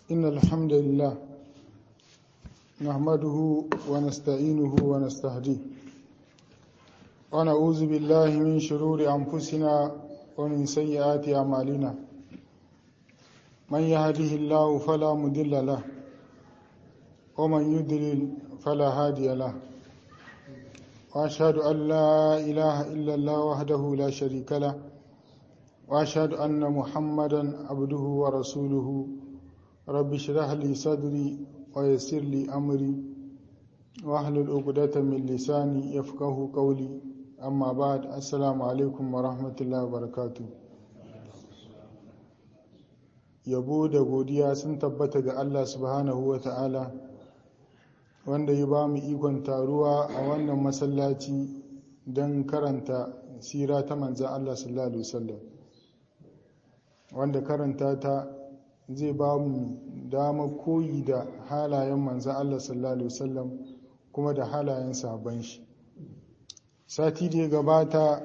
إن الحمد لله نحمده ونستعينه ونستهديه ونعوذ بالله من شرور أنفسنا ومن سيئات أعمالنا من يهده الله فلا مضل له ومن يضلل فلا هادي له وأشهد أن لا إله إلا الله وحده لا شريك له وأشهد أن محمدا عبده ورسوله رب اشرح لي صدري ويسر لي أمري واحلل عقدة من لساني يفقه قولي أما بعد السلام عليكم ورحمة الله وبركاته yabo da godiya sun tabbata ga Allah subhanahu wa ta'ala wanda ya ba mu ikon taruwa a wannan masallaci don karanta sira ta manzan Allah sallallahu Alaihi wasallam wanda karanta ta zai ba mu dama koyi da halayen manzan Allah sallallahu Alaihi wasallam kuma da halayen sabon shi sati da ya gabata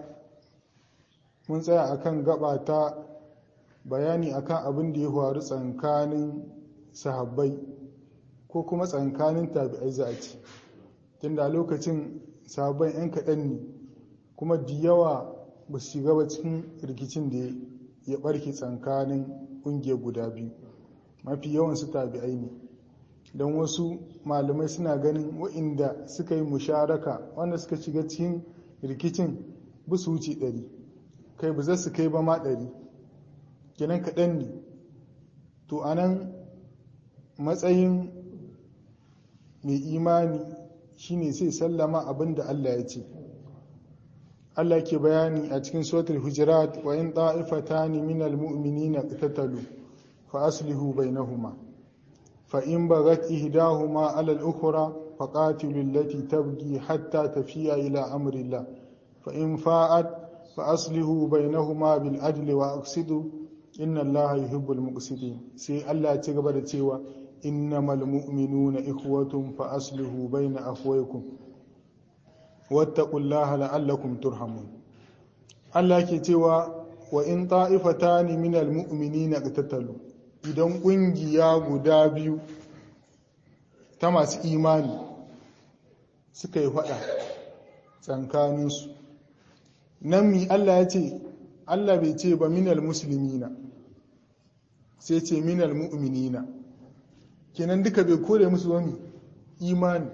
mun tsaya akan gaba ta bayani akan abin da ya faru tsakanin sahabbai ko kuma tsakanin tabi'ai za a ce tunda lokacin sahabbai 'yan kaɗan ne kuma da yawa ba su shiga ba cikin rikicin da ya ɓarke tsakanin ƙungiyar guda biyu mafi yawan su tabi'ai ne don wasu malamai suna ganin wa'inda suka yi musharaka wanda suka shiga cikin rikicin ba su wuce ɗari kai ba za su kai ba ma ɗari kenan kaɗan ne to a nan matsayin mai imani shine sai sallama abin da Allah ya ce Allah ke bayani a cikin suratul hujurat wa in ta'ifatani minal mu'minina qatatalu fa aslihu bainahuma fa in bagat ihdahuma 'ala al-ukhra faqatilu allati tabghi hatta tafiya ila amri Allah fa in fa'at fa aslihu bainahuma bil adli wa aqsidu inna Allah yuhibbul muqsitin sai Allah ya ci gaba da cewa innamal mu'minuna ikhwatun fa aslihu baina akhwaykum wattaqullaha la'allakum turhamun Allah ke cewa wa in ta'ifatani minal mu'minina qatatalu idan kungiya guda biyu ta masu imani suka yi fada tsankaninsu nan mi Allah ya ce Allah bai ce ba minal muslimina sai ce minal mu'minina kenan duka bai kore musu wani imani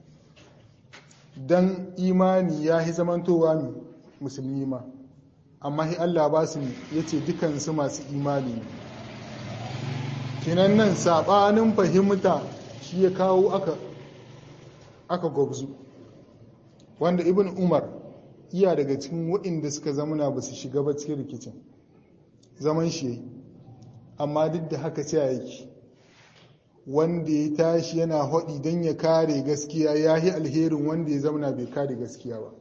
dan imani ya yi zamantowa mi musulmi ma amma hi Allah ba su ya ce dukansu masu imani ne kenan nan saɓanin fahimta shi ya kawo aka aka gwabzu wanda ibn umar iya daga cikin waɗanda suka zamana ba su shiga ba cikin rikicin zaman shi amma duk da haka ce yake wanda ya tashi yana haɗi don ya kare gaskiya ya yi alherin wanda ya zamana bai kare gaskiya ba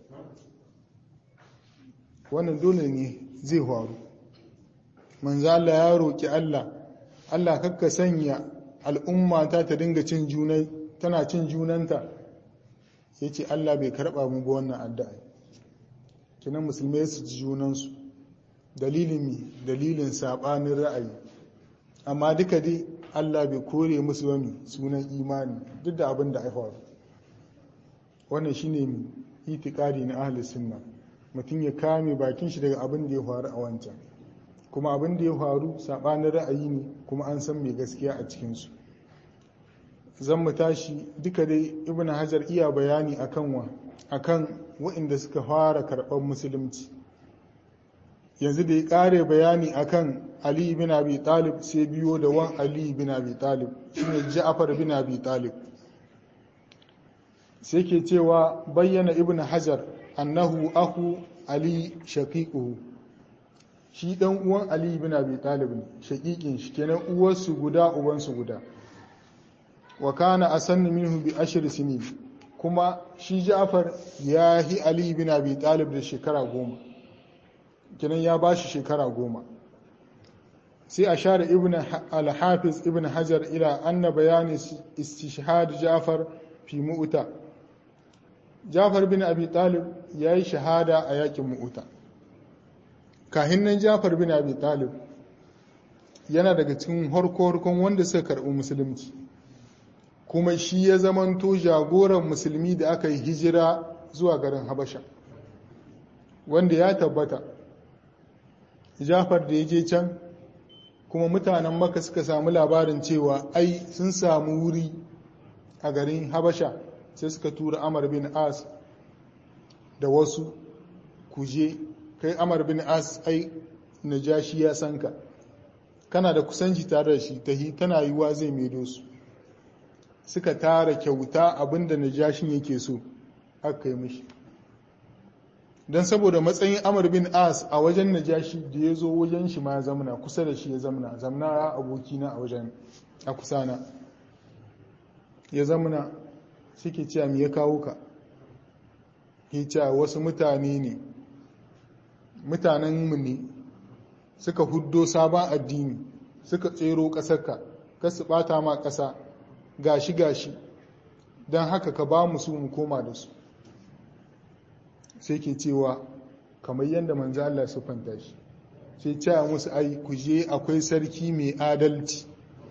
wannan dole ne zai faru manzo Allah ya roƙi Allah Allah kakka sanya al'umma ta ta dinga cin junai tana cin junanta ya ce Allah bai karɓa mu ba wannan addu'a kinan musulmai su ji junansu dalilin mi dalilin saɓanin ra'ayi amma duka dai Allah bai kore musu wani sunan imani duk da abin da faru wannan shine mi itikadi na ahli sunna mutum ya kame bakin shi daga abin da ya faru a wancan kuma abin da ya faru saɓanin ra'ayi ne kuma an san mai gaskiya a cikinsu zan mu tashi duka dai ibn hajar iya bayani akan wa akan waɗanda suka fara karɓar musulunci yanzu da ya ƙare bayani akan ali bin abi talib sai biyo da wan ali bin abi talib shine ja'far bin abi talib sai ke cewa bayyana ibn hajar annahu aku ali shaqiquhu shi dan uwan ali bin abi talib ne shaqiqin shi kenan uwarsu guda ubansu guda wa kana asannu minhu bi ashir sinin kuma shi Ja'far ya yi Ali bin Abi Talib da shekara goma kenan ya bashi shekara goma sai a share ibn al-hafiz ibn hajar ila anna bayani istishhad Ja'far fi mu'ta Ja'far bin Abi Talib ya yi shahada a yakin mu'ta kahin nan Ja'far bin Abi Talib yana daga cikin harko-harkon wanda suka karɓi musulunci kuma shi ya zamanto jagoran musulmi da aka yi hijira zuwa garin habasha wanda ya tabbata jafar da ya je can kuma mutanen maka suka samu labarin cewa ai sun samu wuri a garin habasha sai suka tura amar bin as da wasu kuje kai amar bin as ai najashi ya san ka kana da kusanci tare da shi tahi tana yiwuwa zai maido su suka tara kyauta abinda najashin yake so aka yi mishi don saboda matsayin amar bin as a wajen najashi da ya zo wajen shi ma zamana kusa da shi ya zamana zamana ya abokina a wajen a kusana ya zamana suke cewa me ya kawo ka ke cewa wasu mutane ne mutanenmu ne suka huddo sabon addini suka tsero ƙasarka ka su ɓata ma ƙasa gashi gashi don haka ka ba mu su mu koma da su sai ke cewa kamar yadda manzo Allah su fanta shi sai cewa musu ai ku je akwai sarki mai adalci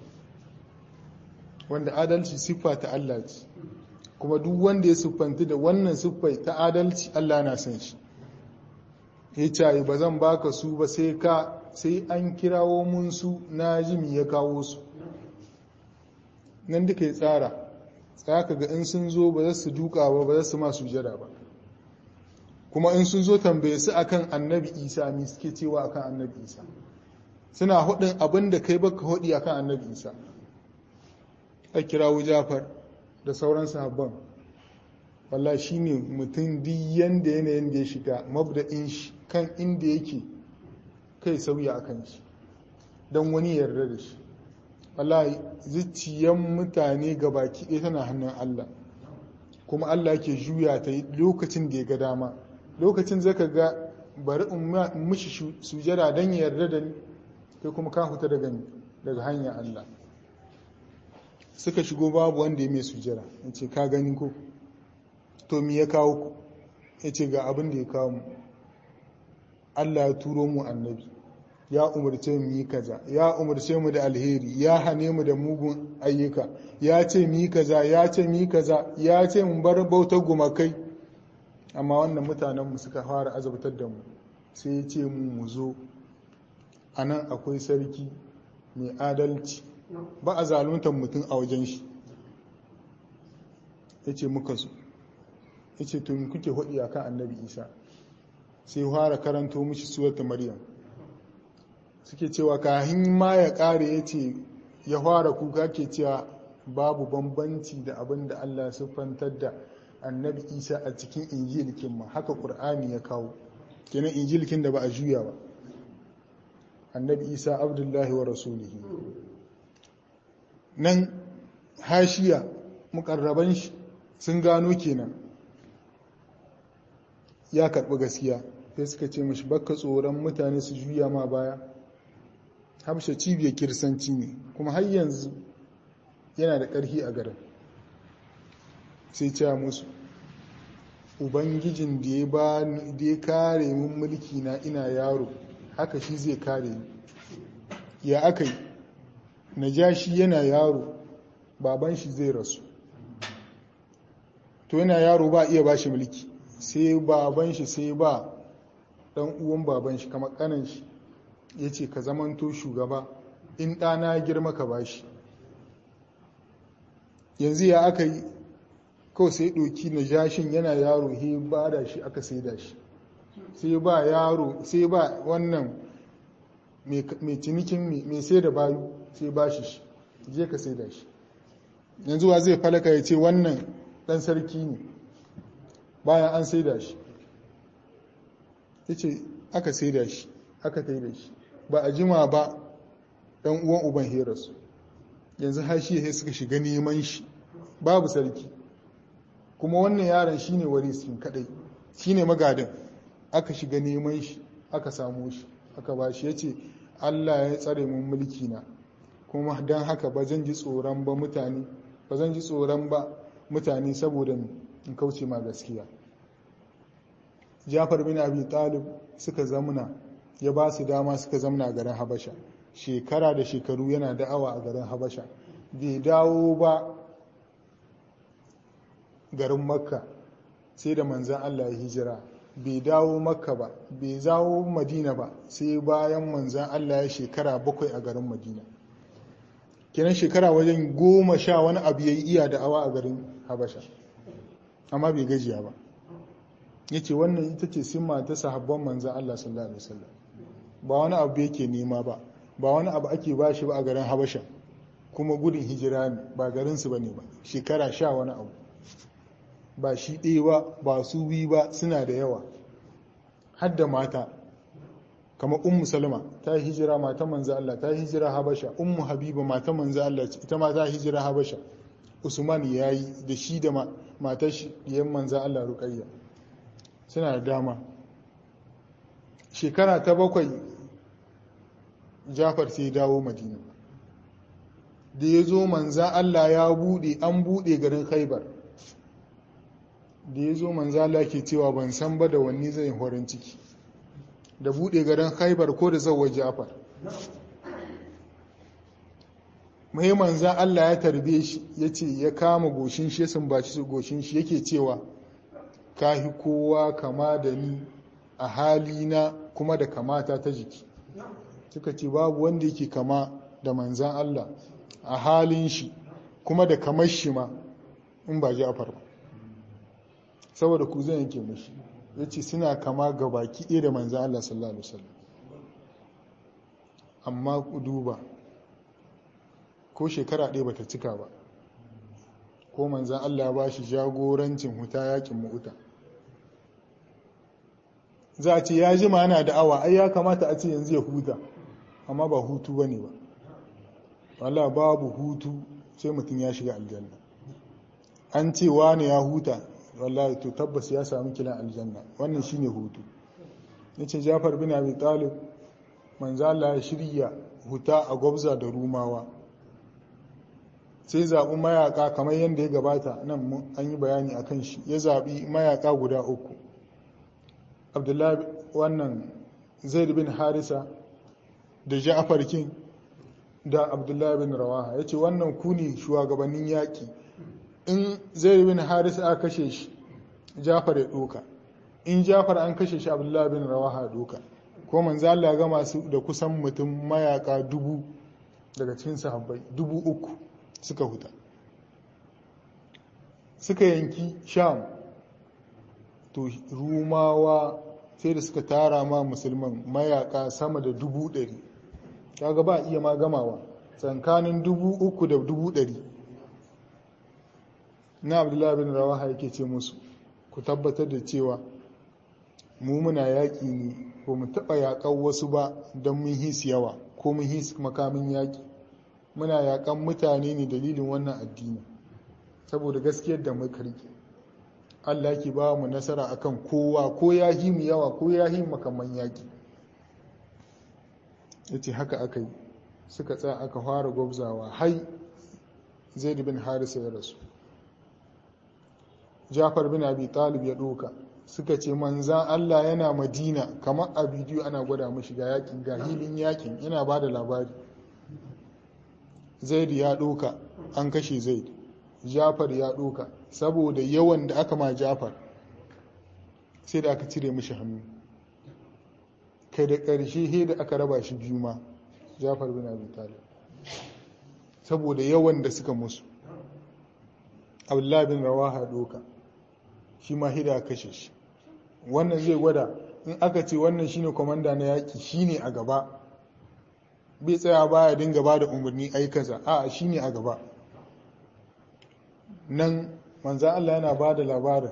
wanda adalci siffa ta Allah ce kuma duk wanda ya siffanta da wannan siffai ta adalci Allah na san shi ya ce ba zan baka su ba sai ka sai an kirawo mun su na jimi ya kawo su nan duka ya tsara tsaka ga in sun zo ba za su duka ba ba za su masu jira ba kuma in sun zo tambaye su akan annabi isa mi suke cewa akan annabi isa suna hudin abin da kai baka hudi akan annabi isa a kirawo jafar da sauran sahabban wallah shine mutum duk yanda yanayin da ya shiga mabda'in shi kan inda yake kai sauya akan shi don wani yarda da shi wallahi zuciyan mutane baki ɗaya tana hannun Allah kuma Allah ke juya ta lokacin da ya ga dama lokacin zaka ga bari in mishi sujada don ya yarda da ni kai kuma ka huta daga daga hanyar Allah suka shigo babu wanda ya mai sujada ya ce ka gani ko to mi ya kawo ku ya ce ga abin da ya kawo mu Allah ya turo mu annabi ya umarce mu yi kaza ya umarce mu da alheri ya hane mu da mugun ayyuka ya ce mu yi kaza ya ce mu yi kaza ya ce mu bar bautar gumakai amma wannan mutanen mu suka fara azabtar da mu sai ya ce mu mu zo a nan akwai sarki mai adalci ba a zaluntar mutum a wajen shi ya ce muka zo ya ce to kuke hudi a kan annabi isa sai fara karanto mishi suwata maryam suke cewa kahin ma ya kare ya ce ya fara kuka ke cewa babu bambanci da abin da allah siffantar da annabi isa a cikin injilikin ma haka ƙur'ani ya kawo kenan injilikin da ba a juya ba annabi isa abdullahi wa rasulihi nan hashiya mukarraban shi sun gano kenan ya karɓi gaskiya sai suka ce mashi baka tsoron mutane su juya ma baya hamsha cibiyar kirsanci ne kuma har yanzu yana da ƙarfi a garin sai cewa musu ubangijin da ya ba da ya kare mun mulki na ina yaro haka shi zai kare ni ya aka yi najashi yana yaro baban shi zai rasu to yana yaro ba iya ba shi mulki sai baban shi sai ba dan uwan baban shi kamar kanan shi ya ce ka zamanto shugaba in ɗana girma ka bashi yanzu ya aka yi kawai sai ɗoki na jashin yana yaro he ba da shi aka sai da shi sai ba yaro sai ba wannan mai cinikin mai sai da bayu sai ba shi shi je ka sai da shi yanzu wa zai falaka ya ce wannan ɗan sarki ne bayan an sai da shi ya ce aka sai da shi aka tai da shi ba a jima ba ɗan uwan uban herasu yanzu hashi ya suka shiga neman shi babu sarki kuma wannan yaron shine warisin kadai shine magadin aka shiga neman shi aka samu shi aka ba shi ya ce allah ya tsare mun mulki na kuma don haka ba zan ji tsoron ba mutane ba zan ji tsoron ba mutane saboda in kauce ma gaskiya jafar bin abi talib suka zamuna ya ba su dama suka zamna garin habasha shekara da shekaru yana da'awa a garin habasha bai dawo ba garin makka sai da manzan Allah ya hijira bai dawo makka ba bai zawo madina ba sai bayan manzan Allah ya shekara bakwai a garin madina kenan shekara wajen goma sha wani abu ya yi iya da'awa a garin habasha amma bai gajiya ba ya ce wannan ita ce simma ta sahabban manzan Allah sallallahu alaihi wasallam ba wani abu yake nema ba ba wani abu ake ba shi ba a garin habasha kuma gudun hijira ne ba garinsu ba ne ba shekara sha wani abu ba shi ɗaya ba ba su biyu ba suna da yawa har da mata kama ummu salama ta yi hijira mata manzo Allah ta yi hijira habasha ummu habiba mata manzo Allah ita ma ta yi hijira habasha usman ya yi da shi da matar shi yan manzo Allah ruqayya suna da dama shekara ta bakwai jafar sai dawo madina da ya zo manza Allah ya bude an bude garin khaibar da ya zo manza Allah ke cewa ban san ba da wani zai horin ciki da bude garin khaibar ko da zauwa jafar mai manza Allah ya tarbe shi ya ce ya kama goshin shi ya sumbaci goshin shi yake cewa kahi kowa kama da ni a halina kuma da kamata ta jiki suka ce babu wanda yake kama da manzan Allah a halin shi kuma da kamar shi ma in ba ji a farko saboda ku zan yake mashi ya ce suna kama ga baki ɗaya da manzan Allah sallallahu Alaihi wasallam amma ku duba ko shekara ɗaya bata cika ba ko manzan Allah ba shi jagorancin huta yakin mu'uta za a ce ya ji mana da awa ai ya kamata a ce yanzu ya huta amma ba hutu ba ne ba wala babu hutu sai mutum ya shiga aljanna an ce wane ya huta wallahi to tabbas ya sami kilan aljanna wannan shine hutu yace Jafar bin Abi Talib manzo Allah ya shirya huta a gwabza da rumawa sai zaɓi mayaka kamar yadda ya gabata nan an yi bayani a kan shi ya zaɓi mayaka guda uku abdullahi wannan zaid bin harisa da ja'far king da abdullahi bin rawaha ya ce wannan ku ne shugabannin yaƙi in zaid bin harisa aka kashe shi ja'far ya ɗoka in ja'far an kashe shi abdullahi bin rawaha ya ɗoka ko manzo Allah ga masu da kusan mutum mayaka dubu daga cikin sahabbai dubu uku suka huta suka yanki sham to rumawa sai da suka tara ma musulman mayaka sama da dubu ɗari kaga ba iya ma gamawa tsakanin dubu uku da dubu ɗari na abdullahi bin rawaha yake ce musu ku tabbatar da cewa mu muna yaƙi ne ba mu taɓa yaƙar wasu ba don mun hisi yawa ko mun hisi makamin yaƙi muna yaƙan mutane ne dalilin wannan addini saboda gaskiyar da muka rike Allah ke ba mu nasara akan kowa ko ya yi mu yawa ko ya yi makaman yaƙi yace haka aka yi suka tsaya aka fara gwabzawa hai zaid bin harisa ya rasu jafar bin abi talib ya ɗoka suka ce manzan Allah yana madina kamar a bidiyo ana gwada mashi ga yakin ga hilin yakin yana ba da labari zaid ya ɗoka an kashe zaid jafar ya ɗoka saboda yawan da aka ma jafar sai da aka cire mashi hannu kai da ƙarshe he da aka raba shi biyu ma jafar bin abi talib saboda yawan da suka musu abdullahi bin rawaha ɗoka shi ma hida kashe shi wannan zai gwada in aka ce wannan shine kwamanda na yaƙi shine a gaba bai tsaya baya dinga ba da umarni aikaza a shine a gaba nan manzan Allah yana ba da labarin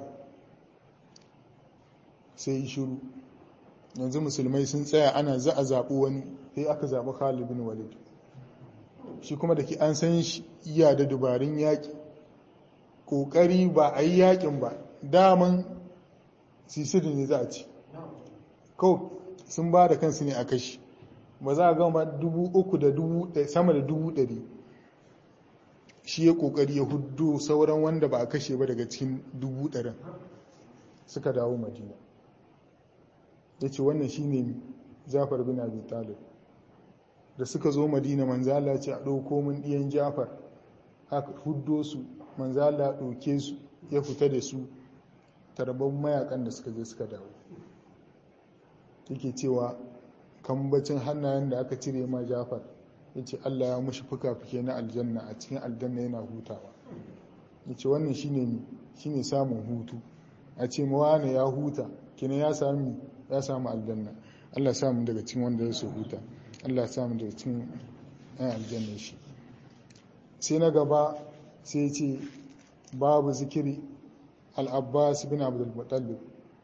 sai shiru yanzu musulmai sun tsaya ana za a zaɓi wani sai aka zaɓi Khalid bin Walid shi kuma da ke an san shi iya da dubarun yaƙi ƙoƙari ba a yi yaƙin ba daman sisirin ne za a ci kawai sun ba da kansu ne a kashi ba za a gama dubu uku da dubu sama da dubu ɗari shi ya ƙoƙari ya hudu sauran wanda ba a kashe ba daga cikin dubu ɗarin suka dawo madina ya ce wannan shi ne zafar bin abi talib da suka zo madina manzala ce a ɗauko min ɗiyan jafar aka huddo su manzala ɗauke su ya fita da su tarban mayakan da suka je suka dawo yake cewa kambacin hannayen da aka cire ma jafar ya ce allah ya mushi fuka-fuke na aljanna a cikin aljanna yana hutawa ya ce wannan shine samun hutu a ce mawane ya huta kina ya sami ya samu aljanna allah samu daga cikin wanda ya su huta allah samu daga cikin yan aljanna shi sai na gaba sai ce babu zikiri al-abbas bin abdul mutallib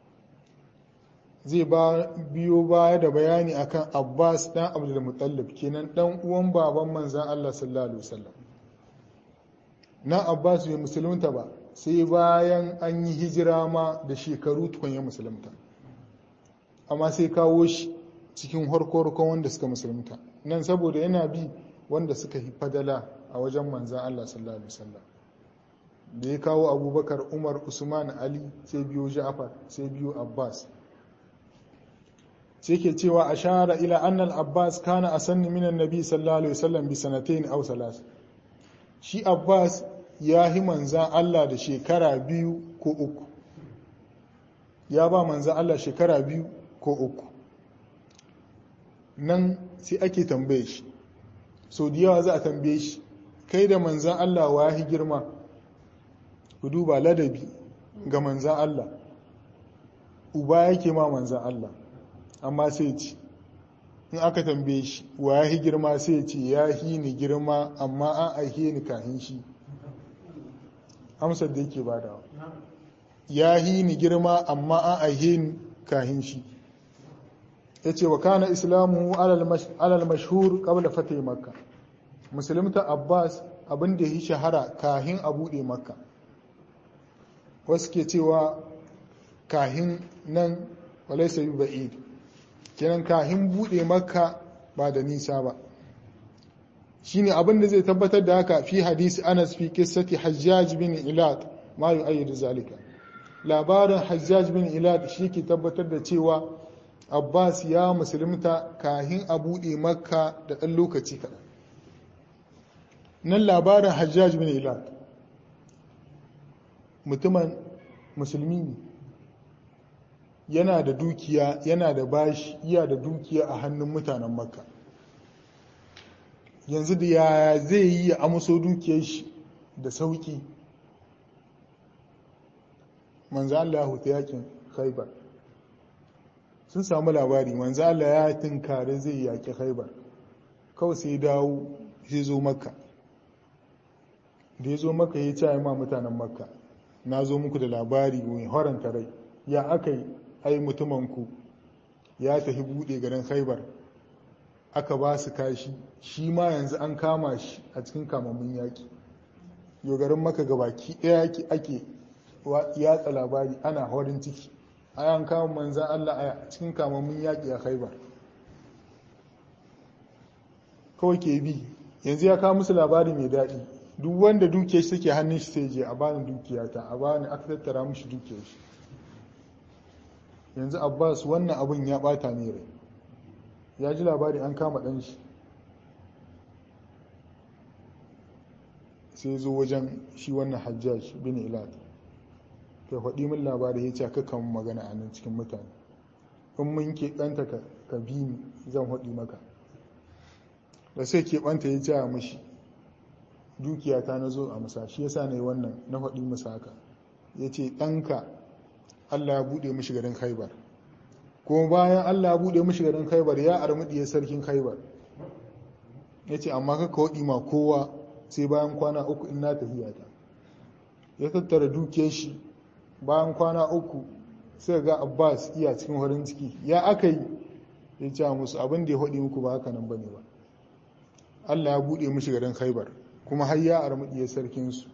zai biyo baya da bayani akan Abbas dan Abdul Muttalib kenan dan uwan baban manzan Allah sallallahu alaihi wasallam na Abbas bai musulunta ba sai bayan an yi hijira ma da shekaru tukun ya musulunta amma sai kawo shi cikin harkorkon wanda suka musulunta nan saboda yana bi wanda suka yi fadala a wajen manzan Allah sallallahu alaihi wasallam da ya kawo abubakar umar usman ali sai biyo ja'far sai biyo abbas sai ke cewa a shahara ila annal abbas kana a sanni minan nabi sallallahu alaihi wasallam bi sanatain aw salas shi abbas ya hi manzan Allah da shekara biyu ko uku ya ba manzan Allah shekara biyu ko uku nan sai ake tambaye shi so da yawa za a tambaye shi kai da manzan Allah wa hi girma ku duba ladabi ga manzan Allah uba yake ma manzan Allah amma sai ce in aka tambaye shi wa ya girma sai ce ya hi ni girma amma an aihe ni kahin shi amsar da yake badawa ya hi ni girma amma an aihe ni kahin shi ya ce wa kana islamu alal mashhur qabla fatih makka musulunta abbas abin da ya shahara kahin a buɗe makka wasu ke cewa kahin nan walaisa yi ba'id kenan kahin bude makka ba da nisa ba shine abin da zai tabbatar da haka fi hadisi anas fi qissati hajjaj bin ilad ma yu'ayyidu zalika labarin hajjaj bin ilad shi ke tabbatar da cewa abbas ya musulunta kahin a bude makka da ɗan lokaci kaɗan nan labarin hajjaj bin ilad mutumin musulmi ne yana da dukiya yana da bashi iya da dukiya a hannun mutanen makka yanzu da yaya zai yi ya amso dukiyar shi da sauki manzo Allah ya huta yakin khaibar sun samu labari manzo Allah ya tinkare zai yaki khaibar kawai sai dawo sai zo makka da ya zo makka ya ce ma mutanen makka na zo muku da labari mai horanta rai ya aka yi ai mutumanku ya tafi buɗe garin haibar aka ba su kashi shi ma yanzu an kama shi a cikin kamammun yaƙi yau garin maka gabaki ɗaya ake yatsa labari ana horin ciki an kama manzan Allah a cikin kamammun yaƙi a haibar kawai ke bi yanzu ya kawo musu labari mai daɗi duk wanda dukiyar shi take hannun shi sai je a bani dukiyata a bani aka tattara mishi dukiyar shi yanzu abbas wannan abin ya bata ne rai ya ji labari an kama ɗan shi sai zo wajen shi wannan hajjaj bin ilad kai faɗi min labari ya ce kakan magana a nan cikin mutane in mun keɓanta ka bi ni zan faɗi maka da sai keɓanta ya ce mashi dukiya ta na zo a musa shi yasa na yi wannan na faɗi musa haka ya ce ɗanka Allah ya buɗe mishi garin Khaibar kuma bayan Allah ya buɗe mishi garin Khaibar ya armuɗiye sarkin Khaibar ya ce amma kaka waɗi ma kowa sai bayan kwana uku in na tafiya ta ya tattara dukiyar shi bayan kwana uku sai ga Abbas iya cikin farin ciki ya aka yi ya ce musu abin da ya haɗi muku ba haka nan bane ba Allah ya buɗe mishi garin Khaibar kuma har ya armuɗiye sarkinsu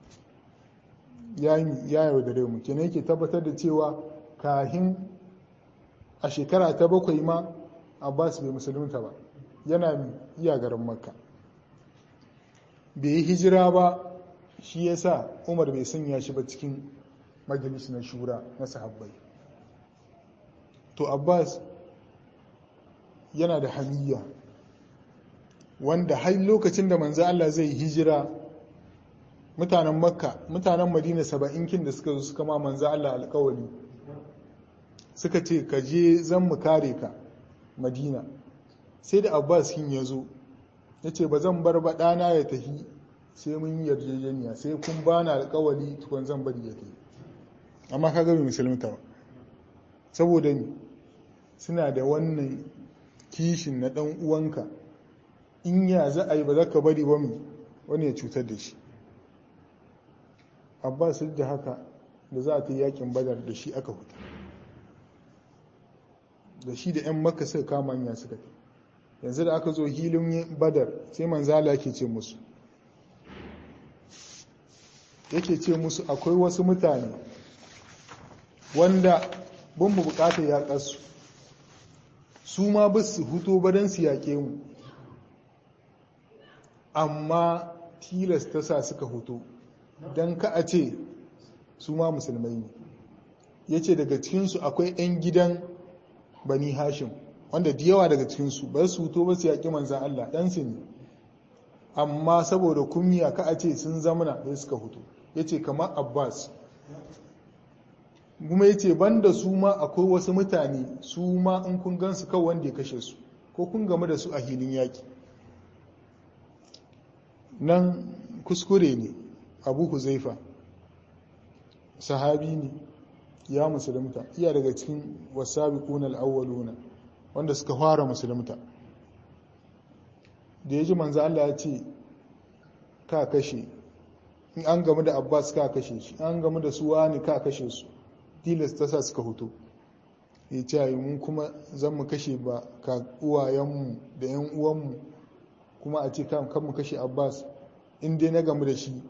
ya yaudare mu kenan yake tabbatar da cewa kahin a shekara ta bakwai ma abbas bai musulunta ba yana iya garin makka bai yi hijira ba shi ya sa umar bai sanya shi ba cikin majalis na shura na sahabbai to abbas yana da hamiya wanda har lokacin da manzo Allah zai hijira mutanen makka mutanen madina saba'in kin da suka zo suka ma manzo Allah alkawari suka ce ka je zan mu kare ka madina sai da abbas kin ya zo ya ce ba zan bar ba ɗana ya tafi sai mun yi yarjejeniya sai kun ba na alkawari tukun zan bari ya tafi amma ka gabi musulunta ba saboda ni suna da wannan kishin na ɗan uwanka in ya za a yi ba za ka bari ba mu wani ya cutar da shi abbas da haka da za a ta yakin badar da shi aka huta da shi da 'yan maka suka kama hanya suka ta yanzu da aka zo hilin badar sai manzala ke ce musu yake ce musu akwai wasu mutane wanda ban mu bukatar yaƙarsu su ma ba su huto badan su yaƙe mu amma tilas ta sa suka huto don ka a ce su ma musulmai ne ya ce daga cikinsu akwai 'yan gidan bani hashim wanda da yawa daga cikinsu ba su huto ba su yaƙi manzan Allah ɗansu ne amma saboda kumiya ka a ce sun zamana da suka huto ya ce kamar abbas kuma ya ce banda su ma akwai wasu mutane su ma in kun gansu kawai wanda ya kashe su ko kun game da su a hilin yaƙi nan kuskure ne abu huzaifa sahabi ne ya musulunta iya daga cikin wasabi kunal awwaluna wanda suka fara musulunta da ya ji manzo Allah ya ce ka kashe in an gamu da abbas ka kashe shi an gamu da su wani ka kashe su tilas ta sa suka hoto ya ce yi mun kuma zan mu kashe ba ka uwayenmu da yan uwanmu kuma a ce kan mu kashe abbas in dai na gamu da shi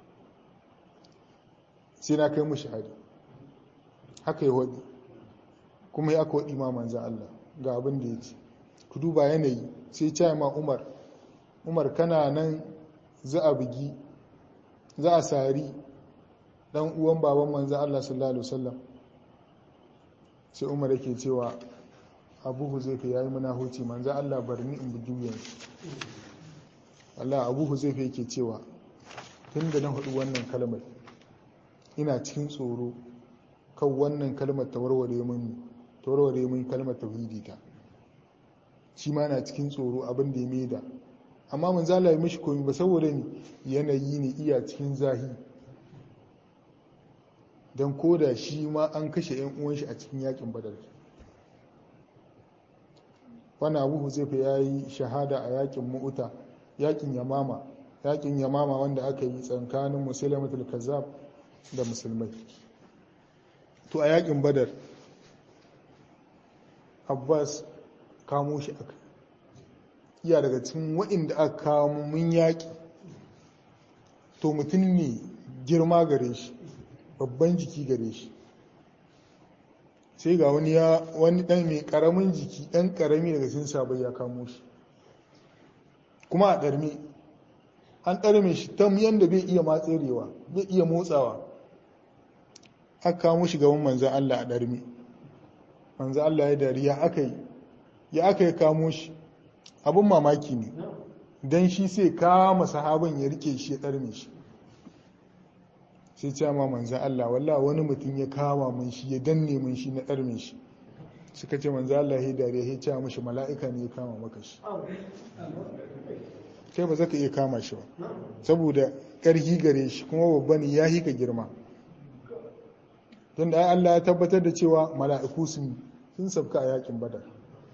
sai na kai mu shahadi haka ya waɗi kuma ya aka waɗi ma manzan Allah ga abin da ya ce ku duba yanayi sai ce ma umar umar kana nan za a bugi za a sari dan uwan baban manzan Allah sallallahu alaihi wasallam sai umar yake cewa abu huzaifa yayi munahuci manzan Allah barni in bugi wuyan Allah abu huzaifa yake cewa tun da na hudu wannan kalmar ina cikin tsoro kan wannan kalmar ta warware min ta warware min kalmar tauhidi ta shi ma na cikin tsoro abin da ya maida amma mun zala mishi komi ba saboda ni yanayi ne iya cikin zahi don koda shi ma an kashe yan uwan shi a cikin yakin badar wani abu huzaifa ya yi shahada a yakin mu'uta yakin yamama yakin yamama wanda aka yi tsakanin musulmatul kazzab da musulmai to a yakin badar abbas kamo shi aka iya daga cikin waɗanda aka kamo mun yaƙi to mutum ne girma gare shi babban jiki gare shi sai ga wani ya wani ɗan mai ƙaramin jiki ɗan ƙarami daga cikin sabai ya kamo shi kuma a ɗarme an ɗarme shi ta yadda bai iya matserewa bai iya motsawa aka kamo shi gaban manzan Allah a ɗarme manzan Allah ya dariya aka yi ya aka yi kamo shi abin mamaki ne don shi sai kama sahabin ya rike shi ya ɗarme shi sai ce ma manzan Allah wallah wani mutum ya kama mun shi ya danne mun shi na ɗarme shi suka ce manzan Allah ya dariya ya ce mashi mala'ika ne ya kama maka shi kai ba za ka iya kama shi ba saboda ƙarfi gare shi kuma babba ne ya hika girma don da Allah ya tabbatar da cewa mala'iku sun sun sabka a yakin badar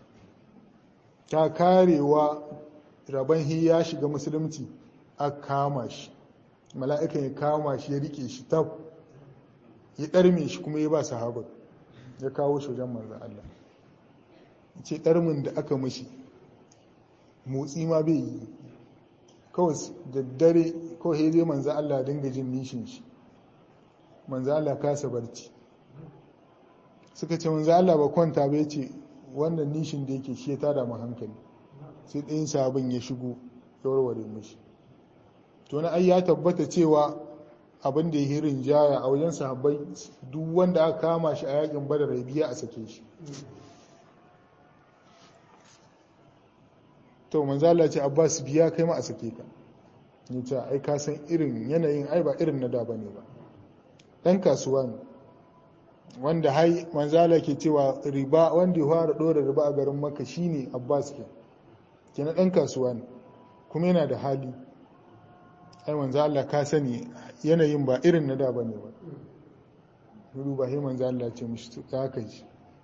ta karewa rabon hi ya shiga musulunci a kama shi mala'ikan ya kama shi ya rike shi tab ya ɗarme shi kuma ya ba sahabar ya kawo shi wajen manzan Allah ce ɗarmin da aka mashi motsi ma bai yi kawai da dare kawai zai manzan Allah dinga jin nishin shi manzan Allah kasa barci suka ce manzan Allah ba kwanta bai ce wannan nishin da yake shi ya tada mu hankali sai ɗayan sabon ya shigo ya warware mashi to na ai ya tabbata cewa abin da ya yi rinjaya a wajen sahabbai duk wanda aka kama shi a yakin badar ya biya a sake shi to manzo Allah ce Abbas biya kai ma a sake ka ni ce ai ka san irin yanayin ai ba irin na da bane ba dan kasuwa ne wanda hai manzo Allah ke cewa riba wanda ya fara dora riba a garin Makka shine Abbas ke kenan dan kasuwa ne kuma yana da hali ai manzo Allah ka sani yanayin ba irin na da bane ba Nuru ba sai manzo Allah ce mishi ta haka ji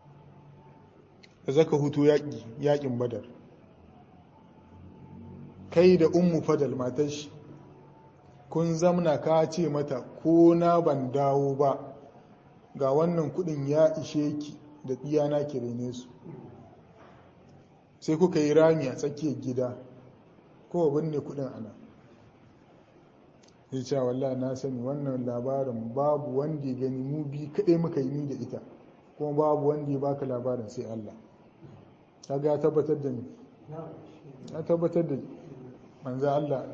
zaka hutu yaki yakin Badar kai da ummu fadal matar shi kun zamna ka ce mata ko na ban dawo ba ga wannan kudin ya ishe ki da tsiyana ki rene su sai kuka yi rami a tsakiyar gida ko binne kudin ana ya ce wallah na sani wannan labarin babu wanda ya gani mu bi kaɗai muka yi ni da ita kuma babu wanda ya baka labarin sai Allah kaga ya tabbatar da ni ya tabbatar da manzo Allah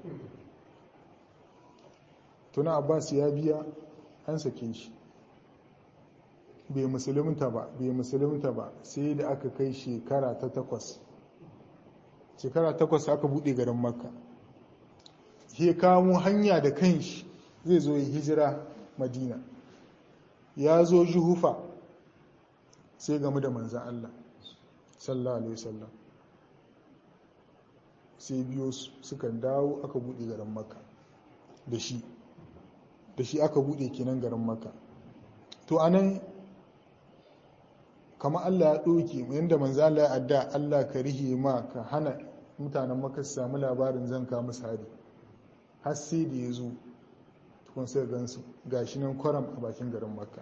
tuna Abbas ya biya an sake shi bai musulunta ba bai musulunta ba sai da aka kai shekara ta takwas shekara takwas aka bude garin makka ya kamo hanya da kanshi zai zo yi hijira madina ya zo juhufa sai game da manzan Allah sallallahu alaihi wasallam sai biyo suka dawo aka bude garin makka da shi da shi aka bude kenan garin makka to anan kama Allah ya ɗoke yadda manzo Allah ya adda Allah ka rihe ma ka hana mutanen maka su samu labarin zan ka musu hari har sai da ya zo tukun sai gansu gashi nan kwaram a bakin garin makka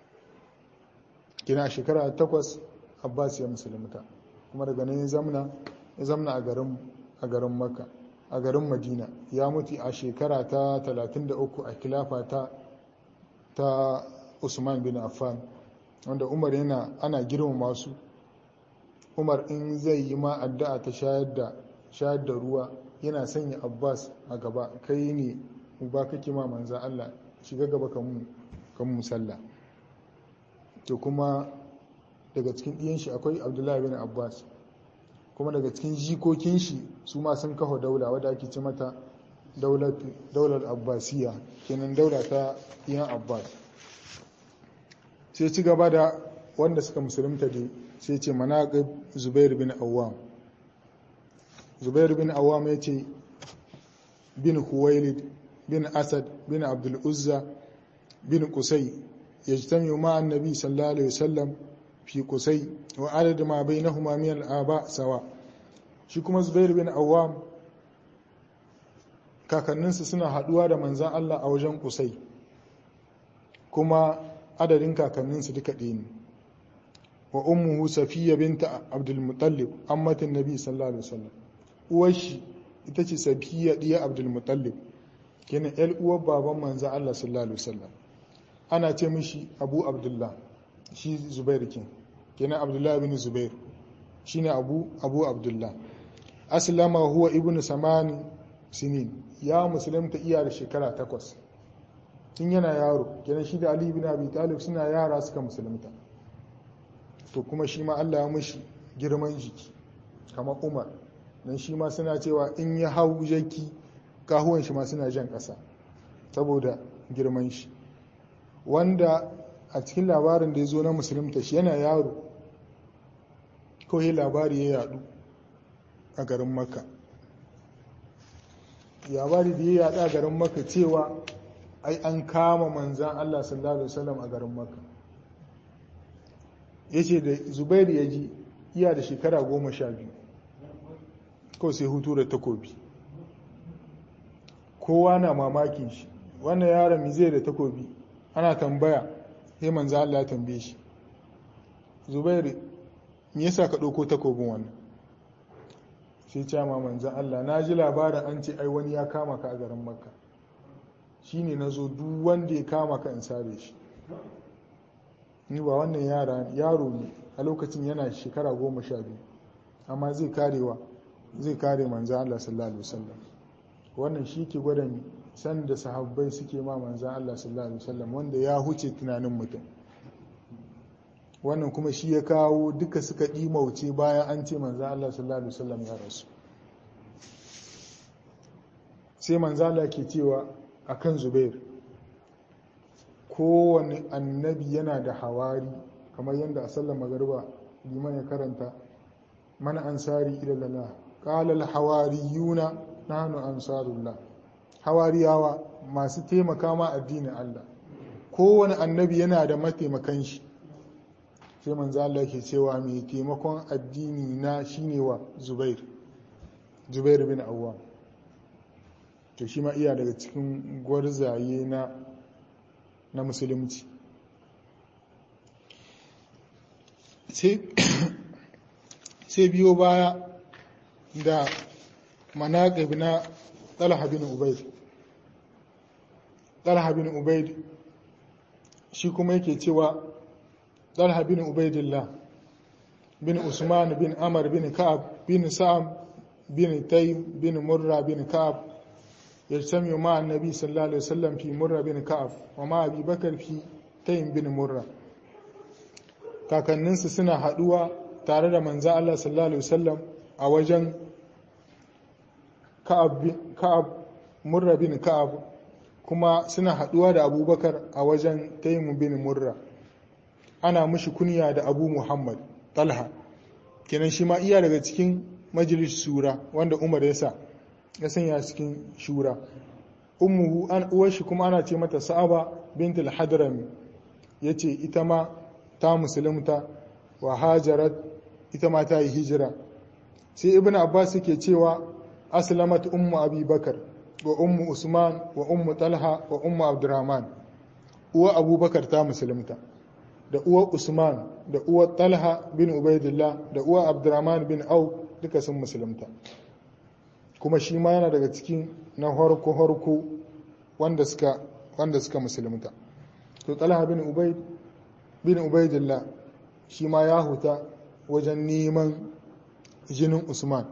kina shekara takwas abbas ya musulunta kuma daga nan ya zamna ya zamna a garin a garin makka a garin madina ya mutu a shekara ta 33 a kilafa ta ta usman bin affan wanda umar yana ana girmama su umar in zai yi ma addu'a ta shayar da shayar da ruwa yana sanya abbas a gaba kai ne uba kake ma manzan allah shiga gaba kan musalla to kuma daga cikin ɗiyan shi akwai abdullahi bin abbas kuma daga cikin jikokin shi su ma sun kafa daula wadda ake ce mata daular abbasiya kenan daula ta iyan abbas sai ci gaba da wanda suka musulunta dai sai ce manaƙib zubair bin awam zubair bin awam ya ce bin huwailid bin asad bin abdul uzza bin kusai ya ji tamiyo ma annabi sallallahu alaihi wasallam fi kusai wa adad ma bainahuma min al-aba sawa shi kuma zubair bin awam kakanninsa suna haduwa da manzan Allah a wajen kusai kuma adadin kakanninsu duka ɗaya ne wa ummuhu safiya binta abdul mutallib ammatin nabi sallallahu alaihi wasallam uwar shi ita ce safiya diya abdul mutallib kenan yar uwar baban manzo Allah sallallahu alaihi wasallam ana ce mishi abu abdullah shi zubair kin kenan abdullah ibn zubair shine abu abu abdullah aslama huwa ibnu samani sinin ya musulunta iya da shekara takwas tun yana yaro kenan shi da ali bin abi talib suna yara suka musulunta to kuma shi ma Allah ya mushi girman jiki kamar umar dan shi ma suna cewa in ya hau jaki kahuwan shi ma suna jan ƙasa saboda girman shi wanda a cikin labarin da ya zo na musulunta shi yana yaro kawai labari ya yadu a garin makka labari da ya yadu a garin makka cewa ai an kama manzan Allah sallallahu alaihi wasallam a garin Makka yace da Zubairu ya ji iya da shekara goma sha biyu kawai sai hutu da takobi kowa na mamakin shi wannan yaron mi zai da takobi ana tambaya sai manzan Allah ya tambaye shi Zubairu me yasa ka ɗauko takobin wannan sai ce ma manzan Allah na ji labarin an ce ai wani ya kama ka a garin Makka shi ne na zo duk wanda ya kama ka in sare shi ni ba wannan yaro ne a lokacin yana shekara goma sha biyu amma zai karewa zai kare manzan Allah sallallahu alaihi wasallam wannan shi ke gwada san da sahabbai suke ma manzan Allah sallallahu alaihi wasallam wanda ya huce tunanin mutum wannan kuma shi ya kawo duka suka ɗimauce bayan an ce manzan Allah sallallahu alaihi wasallam ya rasu sai manzala ke cewa akan zubair kowane annabi yana da hawari kamar yadda a sallar magarba liman ya karanta mana ansari ilalala ƙalal hawariyuna nahnu ansarullah hawariyawa masu taimaka ma addinin Allah kowane annabi yana da mataimakan shi sai manzo Allah ke cewa mai taimakon addini na shine wa Zubair Zubair bin Awwam to shi ma iya daga cikin gwarzaye na na musulunci sai biyo baya da manaƙib na talha bin ubaid talha bin ubaid shi kuma yake cewa talha bin ubaidillah bin usman bin amar bin ka'ab bin sa'am bin taym bin murra bin ka'ab يجتمع مع النبي صلى الله عليه وسلم في مرة بن كعب ومع أبي بكر في تيم بن مرة kakanninsu suna haɗuwa tare da manzo Allah sallallahu alaihi wasallam a wajen Ka'ab Murra bin Ka'ab kuma suna haɗuwa da Abubakar a wajen Taimu bin Murra ana mushi kunya da Abu Muhammad Talha kenan shi ma iya daga cikin majalis sura wanda Umar ya sa ya sanya cikin shura ummuhu an uwar shi kuma ana ce mata Sa'aba bint al-Hadrami yace ita ma ta musulunta wa hajarat ita ma ta yi hijira sai ibn abbas yake cewa aslamat ummu abubakar wa ummu usman wa ummu talha wa ummu abdurrahman uwa abubakar ta musulunta da uwa usman da uwa talha bin ubaidillah da uwa abdurrahman bin au duka sun musulunta kuma shi ma yana daga cikin na harko harko wanda suka wanda suka musulunta to talha bin ubaid bin ubaidillah shi ma ya huta wajen neman jinin usman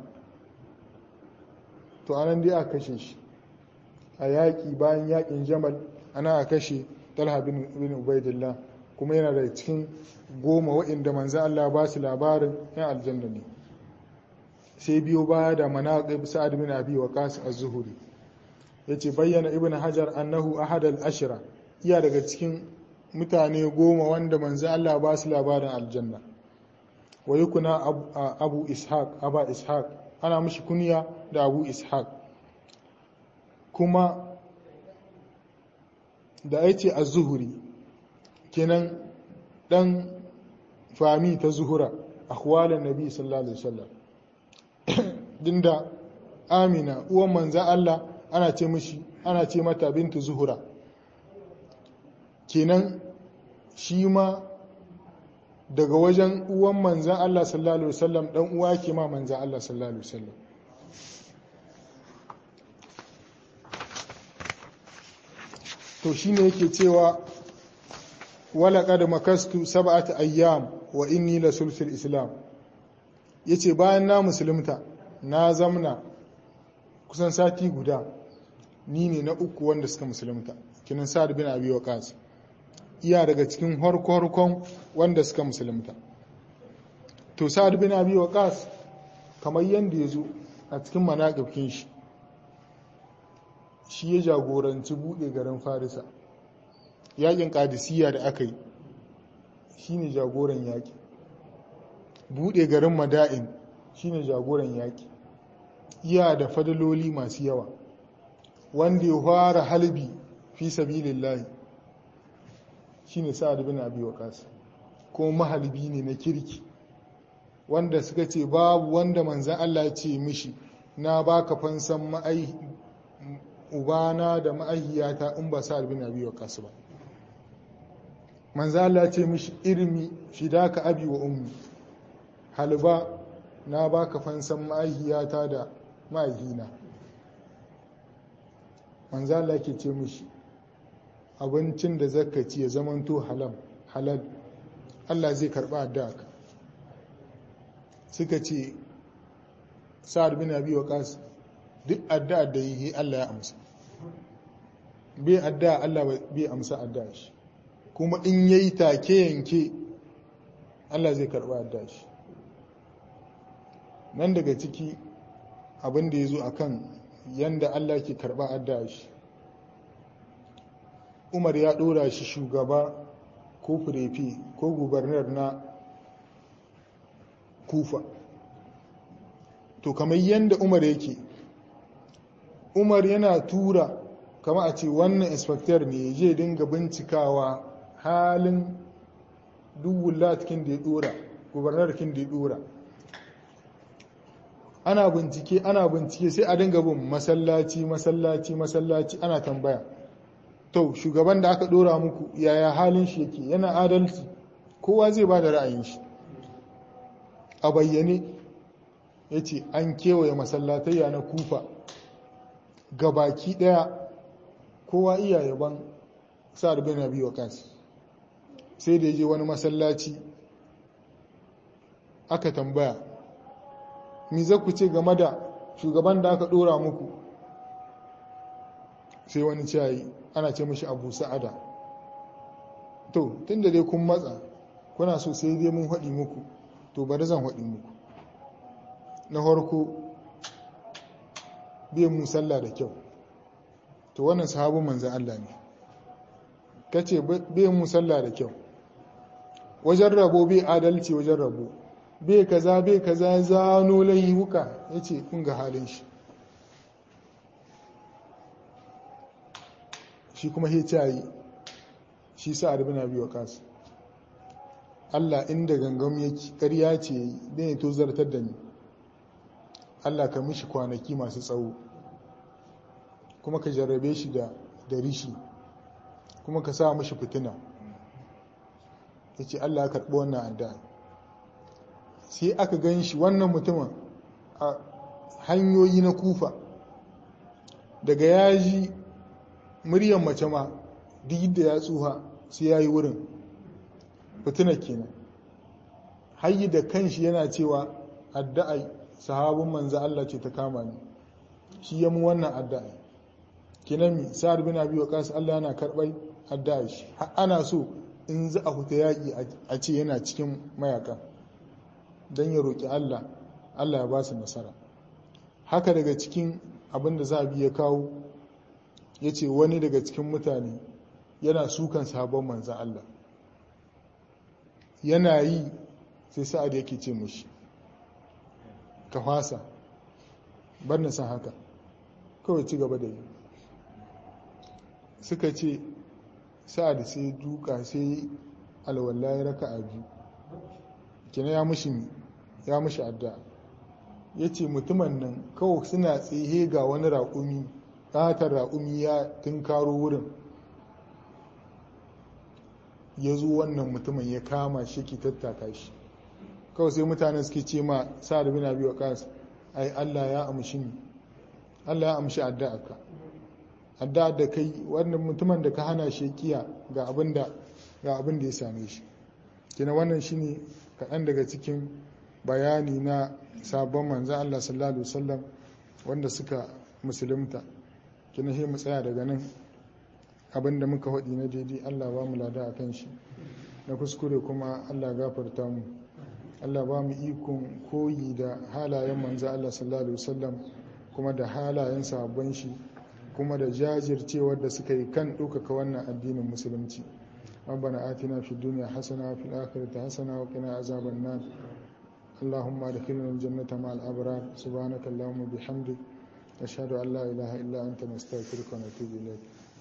to anan dai aka kashe shi a yaƙi bayan yaƙin jamal ana a kashe talha bin ubaidillah kuma yana da cikin goma waɗanda manzo Allah ba su labarin yan aljanna ne sai biyo baya da manaqib sa'ad bin abi waqas az-zuhri yace bayyana ibnu hajar annahu ahad al-ashra iya daga cikin mutane goma wanda manzo Allah ba su labarin aljanna wa yukuna abu ishaq aba ishaq ana mishi kunya da abu ishaq kuma da yace az-zuhri kenan dan fami ta zuhura akhwalan nabi sallallahu alaihi wasallam dinda amina uwan manzo Allah ana ce mishi ana ce mata bintu zuhura kenan shi ma daga wajen uwan manzan Allah sallallahu Alaihi wasallam ɗan uwa ke ma manzan Allah sallallahu Alaihi wasallam to shi ne yake cewa walaƙa da makastu saba'ata ayyam wa inni la sulfil islam ya ce bayan na musulunta na zamna kusan sati guda ni ne na uku wanda suka musulunta kinan sa'ad bin abi waqas iya daga cikin harko-harkon wanda suka musulunta to sa'ad bin abi waqas kamar yanda ya zo a cikin manaƙifkin shi shi ya jagoranci buɗe garin farisa yaƙin ƙadisiyya da aka yi shi ne jagoran yaƙi buɗe garin mada'in shi ne jagoran yaƙi iya da fadaloli masu yawa wanda ya fara halbi fi sabilillahi shine sa'ad bin abi waqas ko mahalbi ne na kirki wanda suka ce babu wanda manzan Allah ce mishi na baka fansan ma'ai ubana da ma'aihiyata in ba sa'ad bin abi waqas ba manzan Allah ce mishi irmi fidaka abi wa ummi halba na baka fansan ma'aihiyata da ma'aihina manzan Allah ke ce mishi abincin da zaka ci ya zamanto halal halal Allah zai karba addu'a suka ce sa'ad bin abi waqas duk addu'a da yi Allah ya amsa bai addu'a Allah bai amsa addu'a shi kuma in yayi take yanke Allah zai karba addu'a shi nan daga ciki abin da yazo akan yanda Allah ke karba addu'a shi Umar ya dora shi shugaba ko furefi ko gubernar na kufa to kamar yanda Umar yake Umar yana tura kama a ce wannan inspector ne je dinga bincikawa halin duwulatkin da ya dora gubernarkin da ya dora ana bincike ana bincike sai a dinga bin masallaci masallaci masallaci ana tambaya to shugaban da aka dora muku yaya halin shi yake yana adalci kowa zai ba da ra'ayin shi a bayyane ya ce an kewaye masallatayya na kufa gabaki daya kowa iya yaban sa'ad bin abi waqas sai da je wani masallaci aka tambaya mi za ku ce game da shugaban da aka dora muku sai wani ciyayi ana ce mashi abu sa'ada to tun da dai kun matsa kuna so sai dai mun haɗi muku to bari zan haɗi muku na harko bai mu sallah da kyau to wannan sahabin manzan Allah ne kace bai mu sallah da kyau wajen rabo bai adalci wajen rabo bai kaza bai kaza zano laihuka yace kun ga halin shi shi kuma hicayi shi sa'ad bin abi waqas Allah inda gangam yake ƙarya ce dan ya tozartar da ni Allah ka mishi kwanaki masu tsawo kuma ka jarrabe shi da da rishi kuma ka sa mishi fitina yace Allah ya karɓi wannan addu'a sai aka gan shi wannan mutumin a hanyoyi na kufa daga yaji muryan mace ma duk da ya tsuha sai ya yi wurin fitinar kenan hayi da kanshi yana cewa addu'a sahabin manzo Allah ce ta kama ni shi ya mu wannan addu'a kenan mi sa'ad bin abi waqas Allah yana karbai addu'a shi ana so in za a huta yaki a ce yana cikin mayakan dan ya roki Allah Allah ya ba su nasara haka daga cikin abin da za a biya kawo ya ce wani daga cikin mutane yana sukan sabon manzan Allah yana yi sai sa'ad yake ce mushi ka fasa bar na san haka kawai ci gaba da yi suka ce sa'ad sai duka sai alwala ya raka a biyu kina ya mushi ya mushi adda ya ce mutumin nan kawai suna tsaye ga wani raƙumi ƙatar raƙumi ya tunkaro wurin ya zo wannan mutumin ya kama shi ki tattaka shi kawai sai mutane suke ce ma sa'ad bin abi waqas ai Allah ya amshi ni Allah ya amshi addu'arka addu'a da kai wannan mutumin da ka hana shi kiya ga abin da ga abin da ya same shi kina wannan shine kaɗan daga cikin bayani na sabon manzan Allah sallallahu alaihi wasallam wanda suka musulunta kina shi mu tsaya daga nan abin da muka haɗi na daidai Allah ba mu lada a kan shi na kuskure kuma Allah gafarta mu Allah ba mu ikon koyi da halayen manzo Allah sallallahu alaihi wasallam kuma da halayen sahabban shi kuma da jajircewar da suka yi kan ɗaukaka wannan addinin musulunci ربنا آتنا في الدنيا حسنة وفي الآخرة حسنة وقنا عذاب النار اللهم ادخلنا الجنة مع الأبرار سبحانك اللهم وبحمدك أشهد أن لا إله إلا أنت نستغفرك ونتوب إليك